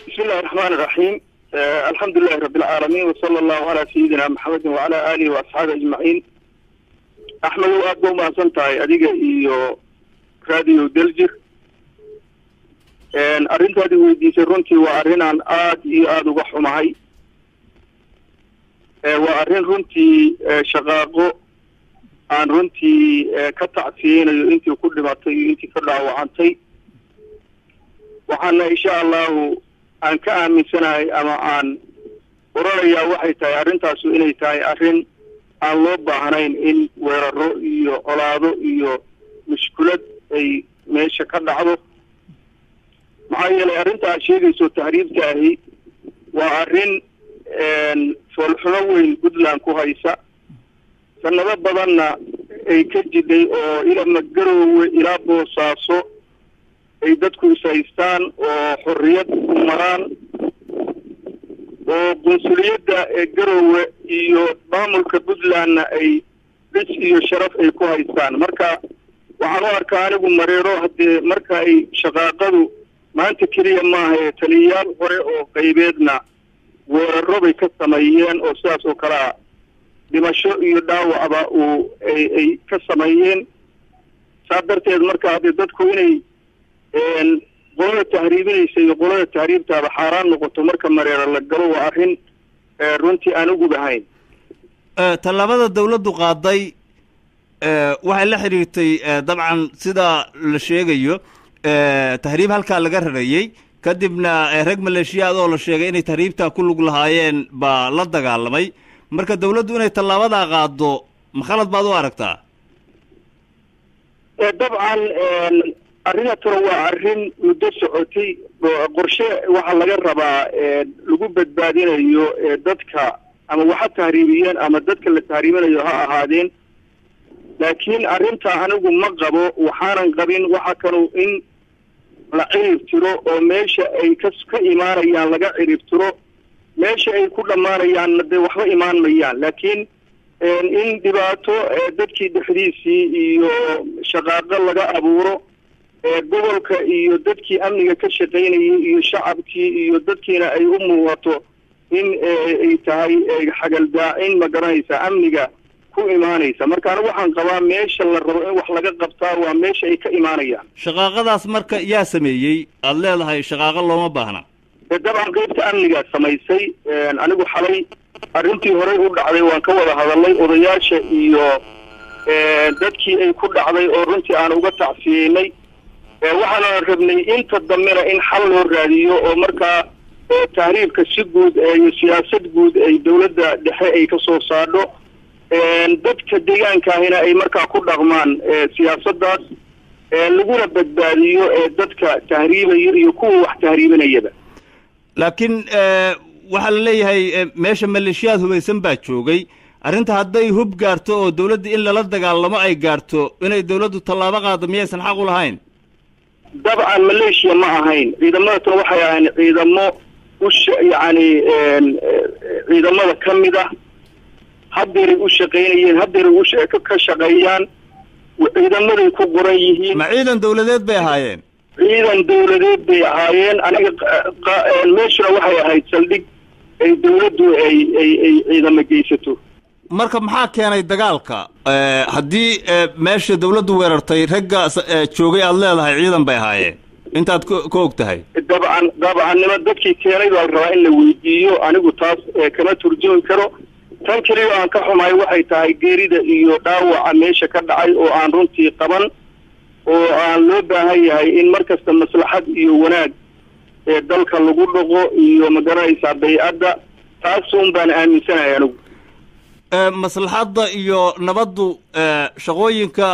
bismi illahi raxmaan iraxiim alxamdu lilahi rabi alcaalamiin wasala allahu calaa sayidina maxamedin wacala aalihi waasxaabi ajmaciin axmedow aad ba umahadsan tahay adiga iyo radio daljir arrintaadi weydiisay runtii waa arrin aan aad iyo aada uga xumahay waa arrin runtii shaqaaqo aan runtii ka tacsiyeynayo intii ku dhimatay iyo intii ka dhaawacantay waxaana insha allahu aan ka aaminsanahay ama aan oranayaa waxay tahay arrintaasu inay tahay arrin aan loo baahnayn in weeraro iyo colaado iyo mushkulad ay meesha ka dhacdo maxaa yeelay arrinta aad sheegayso tahriibka ahi waa arrin foolxumo weyn puntland ku haysa sanado badanna ay ka jidhay oo ilaa magaroowe ilaa boosaaso ay dadku ishaystaan oo xorriyad ku maraan oo qunsuliyadda ee garoowe iyo maamulka puntlandna ay dhis iyo sharaf ay ku haystaan marka waxaan u arkaa anigu mareero haddee marka ay shaqaaqadu maanta keliya maaha ee taliyayaal hore oo qaybeedna weeraro bay ka sameeyeen oo sidaas oo kale a dhimasho iyo dhaawacba uu ay ay ka sameeyeen saa darteed marka haddee dadku inay qolada tahriibinaysa iyo qolada tahriibtaaba xaaraan noqoto marka mareero la galo waa arrin runtii aan ugubahayn tallaabada dawladdu qaaday waxay la xidhiirtay dabcan sida la sheegayo tahriib halkaa laga rarayey kadibna rag maleeshiyaad oo la sheegay inay tahriibtaa ku lug lahaayeen baa la dagaalamay marka dawladdu inay tallaabadaa qaado ma khalad baad u aragtaa dabcan arrinatuna waa arrin muddo socotay qorshe waxaa laga rabaa lagu badbaadinayo dadka ama waxa tahriibiyeen ama dadka la tahriibinayo ha ahaadeen laakiin arrinta anigu ma qabo waxaanan qabin waxa kanu in la cirib tiro oo meesha ay ka ka imaanayaan laga cirib tiro meesha ay ku dhammaanayaanna dee waxba imaan mayaan laakiin in dhibaato dadkii dhexdiisii iyo shaqaaqo laga abuuro gobolka iyo dadkii amniga ka shaqaynayay iyo shacabkii iyo dadkiina ay u muuqato in ay tahay xagaldaacin ma garanaysa amniga ku imaanaysa marka anigu waxaan qabaa meesha la rabo in wax laga qabtaa waa meesha ay ka imaanayaan shaqaaqadaas marka yaa sameeyey aada leedahay shaqaaqo looma baahna dabcan qeybta amnigaa samaysay anigu xalay arrintii horey u dhacday waan ka wada hadalnay odayaasha iyo dadkii ay ku dhacday oo runtii aan uga tacsiyeynay waxaana rabnay inta dambena in xal loo raadiyo oo markaa tahriibka si guud iyo siyaasad guud ay dawladda dhexe ay ka soo saadho dadka deegaankaahina ay markaa ku dhaqmaan siyaasaddaas laguna badbaadiyo dadka tahriibaya iyo kuwa wax tahriibinayaba laakiin waxaa la leeyahay meesha maleeshiyaad hubaysan baa joogay arrinta hadday hub gaarto oo dawladda in lala dagaalamo ay gaarto inay dawladdu tallaabo qaado miyaysan xaq u lahayn dabcan maleeshiya ma ahayn ciidamadatan waxay ahayn ciidamo usha yacni ciidamada ka mid ah haddeeray u shaqaynayeen haddeeray u ka shaqeeyaan ciidamaday ku qoran yihiin ma ciidan dawladeed bay ahaayeen ciidan dawladeed bay ahaayeen aniga meeshuna waxay ahayd saldhig ay dawladdu ay ay ay ciidamo geysato marka maxaa keenay dagaalka haddii meesha dawladdu weerartay ragga joogay aada leedahay ciidan bay ahaayeen intaad ka og tahay dabcan dabcannimo dadkii keenay baa la rabaa in la weydiiyo anigu taas kama turjumi karo tan keliya aan ka xumahay waxay tahay geerida iyo dhaawaca meesha ka dhacay oo aan runtii qaban oo aan loo baahan yahay in mar kasta maslaxad iyo wanaag ee dalka lagu dhaqo iyo magaranaysaa bay-adda taasuun baan aaminsanahay anigu maslaxadda iyo nabaddu shaqooyinka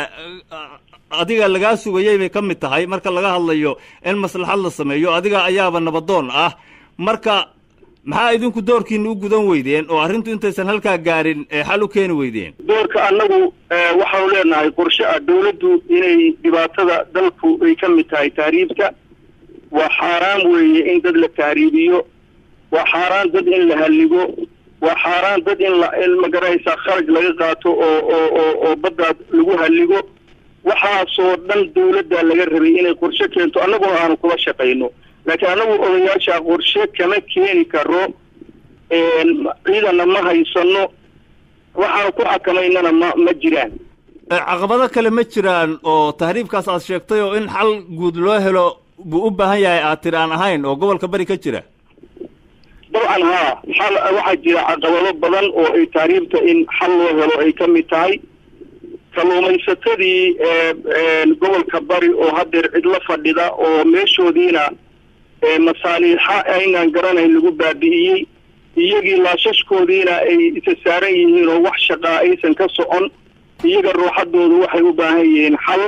adiga lagaa sugayay bay ka mid tahay marka laga hadlayo in maslaxad la sameeyo adiga ayaaba nabadoon ah marka maxaa idinku doorkiina u gudan weydeen oo arrintu intaysan halkaa gaarin xal u keeni weydeen doorka annagu waxaanu leenahay qorshe ah dawladdu inay dhibaatada dalku ay ka mid tahay tahriibka waa xaaraan weeye in dad la tahriibiyo waa xaaraan dad in la halligo waa xaaraan dad in la magaraysaa kharaj laga qaato oo oo oo oo baddaas lagu halligo waxaasoo dhan dawladda laga rabay inay qorshe keento annaguna aanu kula shaqayno laakiin anagu odayaasha qorshe kama keeni karo ciidanna ma haysano waxaanu ku xakamaynana ma ma jiraan caqabado kale ma jiraan oo tahriibkaas aad sheegtay oo in xal guud loo helo buu u baahan yahay aad tiri aan ahayn oo gobolka bari ka jira dabcan haa xal waxaa jira caqabado badan oo ay tahriibta in xal loo helo ay ka mid tahay kalluumaysatadii gobolka bari oo haddeer cidlo fadhida oo meeshoodiina masaaliixa aynaan garanayn lagu baabi'iyey iyagii laashashkoodiina ay isa saaran yihiin oo wax shaqaa aysan ka socon iyaga ruuxadoodu waxay u baahan yihiin xal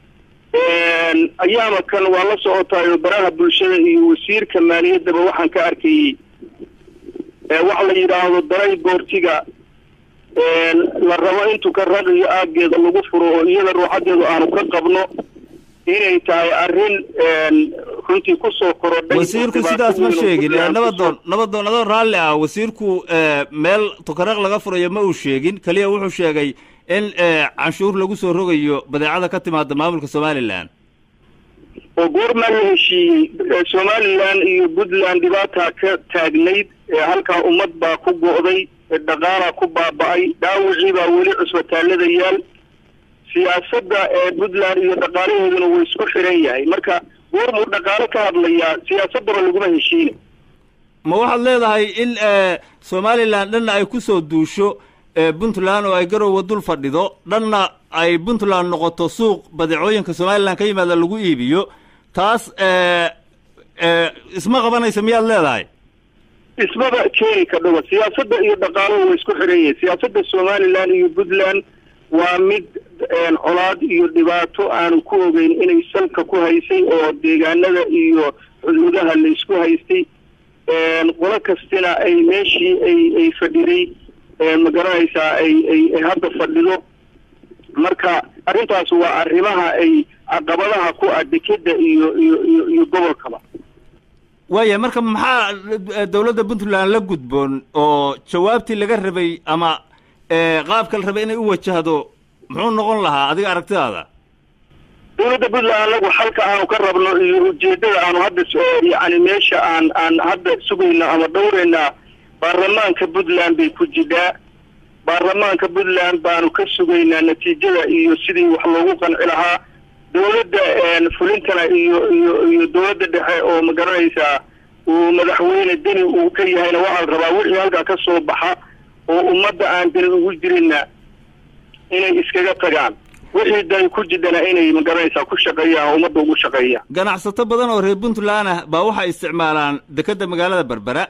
ayaama kan waa la socotaay oo baraha bulshada iyo wasiirka maaliyaddaba waxaan ka arkayey waxa la yidhaahdo daray boortiga la rabo intuu ka raqiyo aageeda lagu furo oo iyada ruuxadeedu aanu ka qabno inay tahay arrin runtii kusoo korodhay wasiirku sidaas ma sheegin nabadoon nabadoon adoo raalli ah wasiirku meel tukaraq laga furayo ma uu sheegin keliya wuxuu sheegay in canshuur lagu soo rogayo badeecada ka timaada maamulka somalilan oo goormaa la heshiiyey somalilan iyo puntland dhibaataa ka taagnayd halkaa ummad baa ku go'day dhaqaalaa ku baaba'ay dhaawicii baa weli cusbitaalada yaal siyaasadda ee puntland iyo dhaqaalaheeduna wuu isku xiran yahay marka goormuu dhaqaalo ka hadlayaa siyaasaddaba laguma heshiina ma waxaad leedahay in somalilan dhanna ay ku soo duusho puntland oo ay garowa dul fadhido dhanna ay puntland noqoto suuq badeecooyinka somalilan ka yimaada lagu iibiyo taas isma qabanaysa miyaad leedahay ismaba keeni kadhoba siyaasadda iyo dhaqaaluhu way isku xiran yihiin siyaasadda somalilan iyo puntland waa mid colaad iyo dhibaato aanu ku ogeyn inay salka ku haysay oo deegaanada iyo xuduudaha la isku haystay qolo kastina ay meeshii ay ay fadhiday ma garanaysaa ay ay ay hadda fadhido marka arrintaas waa arrimaha ay caqabadaha ku ah dekeda iyo iyo iyo iyo gobolkaba waaya marka maxaa dawladda puntland la gudboon oo jawaabtii laga rabay ama qaabka la rabay inay u wajahdo muxuu noqon lahaa adiga aragtidaada dawladda puntland anagu xalka aanu ka rabno iyo ujeedada aanu hadda yani meesha aan aan hadda sugayno ama dhowraynaa baarlamaanka puntland bay ku jidhaa baarlamaanka puntland baanu ka sugaynaa natiijada iyo sidii wax loogu qanci lahaa dawladda fulintana iyo iyo iyo dawladda dhexe oo ma garanaysaa uu madaxweyne deni uu ka yahayna waxaa la rabaa wixii halkaa ka soo baxa oo ummadda aan deni ugu jirinna inay iskaga tagaan wixii dani ku jidhana inay ma garanaysaa ku shaqeeyaan oo ummadda ugu shaqeeyaan ganacsato badan oo reer puntland ah baa waxay isticmaalaan dekeda magaalada berbera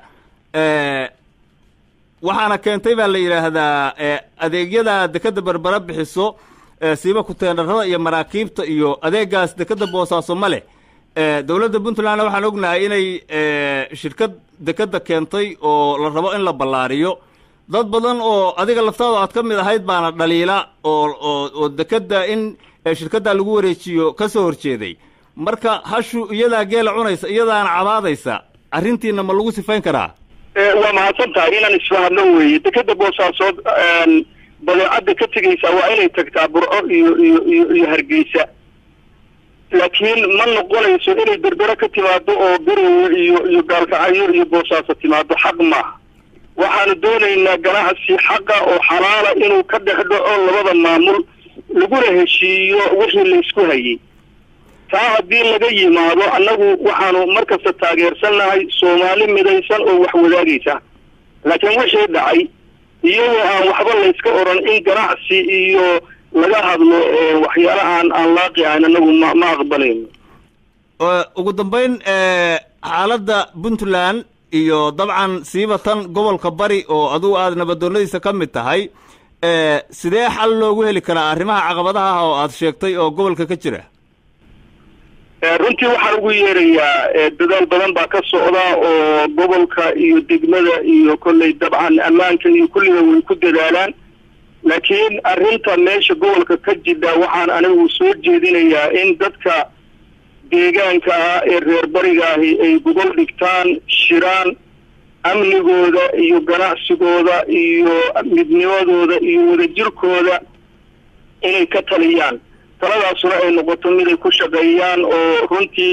waxaana keentay baa la yidhaahdaa adeegyada dekeda berbera bixiso siiba kuteenarada iyo maraakiibta iyo adeegaas dekeda boosaaso ma leh dowladda puntlandna waxaan ognahay inay shirkad dekeda keentay oo la rabo in la ballaariyo dad badan oo adiga laftaada aad ka mid ahayd baana dhaliila oo oo oo dekeda in shirkaddaa lagu wareejiyo ka soo horjeeday marka hashu iyadaa geela cunaysa iyadaana cabaadaysa arrintiina ma lagu sifayn karaa waa mahadsan tahay inaan isfahadno weeye dekeda boosaasood badeecadda ka tegaysaa waa inay tagtaa burco iyo iyo iyo iyo hargeysa laakiin ma noqonayso inay berbera ka timaado oo garowe iyo iyo gaalkacyo iyo boosaaso timaado xaq maaha waxaanu doonaynaa ganacsi xaqa oo xalaala inuu ka dhex dhaco labada maamul laguna heshiiyo wixii laysku hayay taa haddii laga yimaado annagu waxaanu markasta taageersannahay soomaali midaysan oo wax wadaagaysa laakiin wixii dhacay iyagoo aan waxba layska odhan in ganacsi iyo laga hadlo waxyaala aan aan laaqi ahayn annagu ma ma aqbalayno ugu dambayn xaaladda puntland iyo dabcan siiba tan gobolka bari oo adugu aada nabadoonadiisa ka mid tahay sidee xal loogu heli karaa arrimaha caqabadaha ah oo aada sheegtay oo gobolka ka jira runtii waxaan ugu yeerayaa dadaal badan baa ka socda oo gobolka iyo degmada iyo kolley dabcan ammaanka iyo kulliga way ku dadaalaan laakiin arrinta meesha gobolka ka jidha waxaan anigu soo jeedinayaa in dadka deegaanka ah ee reer bariga ahi ay gogol dhigtaan shiraan amnigooda iyo ganacsigooda iyo midnimadooda iyo wadajirkooda inay ka taliyaan taladaasuna ay noqoto mid ay ku shaqeeyaan oo runtii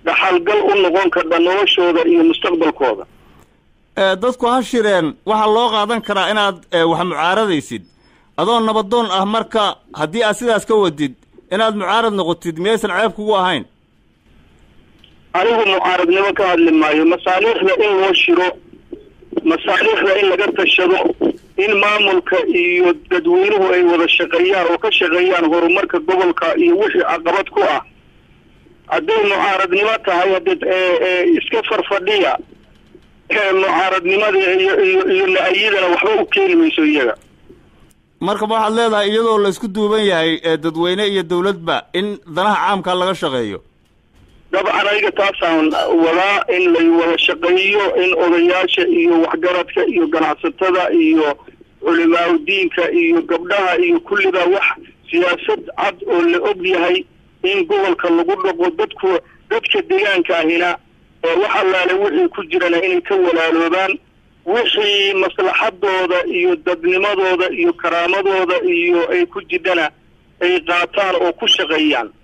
dhaxalgal u noqon karta noloshooda iyo mustaqbalkooda dadku ha shireen waxaa loo qaadan karaa inaad wax mucaaradaysid adoo nabadoon ah marka haddii aad sidaas ka wadid inaad mucaarad noqotid miyaysan ceeb kugu ahayn anigu mucaaradnimo ka hadli maayo masaaliixda in loo shiro masaaliixda in laga tashado in maamulka iyo dadweynuhu ay wada shaqeeyaan oo ka shaqeeyaan horumarka gobolka iyo wixii caqabad ku ah hadday mucaaradnimo tahay hadee iska farfadhiya mucaaradnimada iyo iyo iyo la-ayadana waxba u keeni mayso iyaga marka ma waxaad leedahay iyadoo la isku duuban yahay dadweyne iyo dawladba in danaha caamka laga shaqeeyo dabcan aniga taasaan wadaa in lay wada shaqeeyo in odayaasha iyo waxgaradka iyo ganacsatada iyo culimaaudiinka iyo gabdhaha iyo kulliba wax siyaasad cad oo la og yahay in gobolka lagu dhaqo dadku dadka deegaanka ahina wax allaale wixii ku jirana inay ka walaaloobaan wixii maslaxadooda iyo dadnimadooda iyo karaamadooda iyo ay ku jidhana ay qaataan oo ku shaqeeyaan